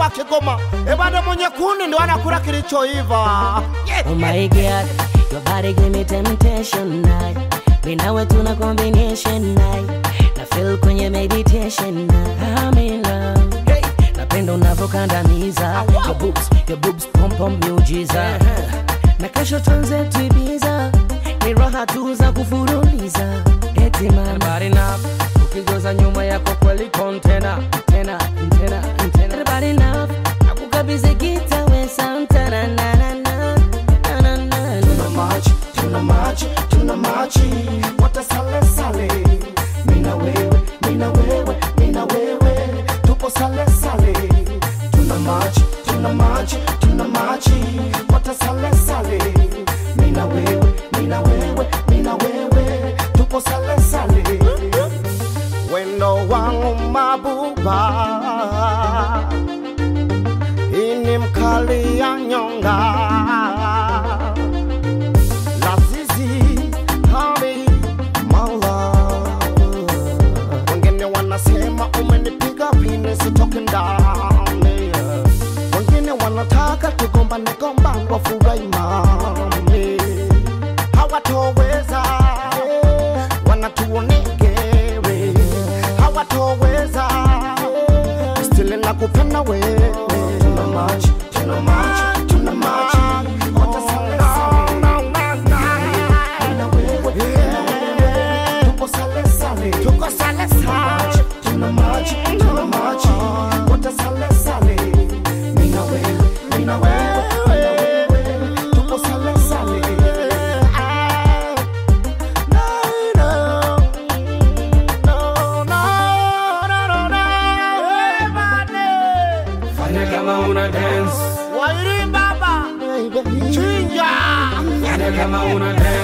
wa Kigoma. Ebada mwenye kuni ndo anakula kilichoiva. Oh my god, your body give me temptation night. Me nawe tuna combination night. Na feel kwenye meditation night. I'm in love. Hey, napenda unavyokandamiza. Your boobs, your boobs pom pom miujiza. Na kesho tuanze tuibiza. Ni raha tu za kufuruliza. Eti mama. Bari na ukigoza nyuma yako kweli kontena tena tena tena Everybody love. Nakukabidhi gita we Santana na na na na na na. Tuna machi, tuna machi, tuna machi. Wote sale sale. Mina wewe, mina wewe, mina wewe. Tupo sale sale. Tuna machi, tuna machi, tuna machi. Wote sale sale. Mina wewe, mina wewe, mina wewe. Tupo sale sale. Wendo wangu mabuba. Ini mkali ya nyonga Lazizi Hali Maula Wengine wanasema umenipiga pini sitoki ndani Wengine wanataka tugombane gombane wafurahi mami Hawatoweza Wanatuonegere Hawatoweza Stili nakupenda wewe Tuna machi, tuna machi, tuna machi Wote sale sale Mina wewe, mina wewe Tuko sale sale Tuko sale sale Tuna machi, tuna machi Wote sale sale Mina wewe, mina wewe, mina wewe Tuko sale sale No, no, no, no, no, no, no, everybody. fanya kama una dance Wairi baba Chinja fanya kama una dance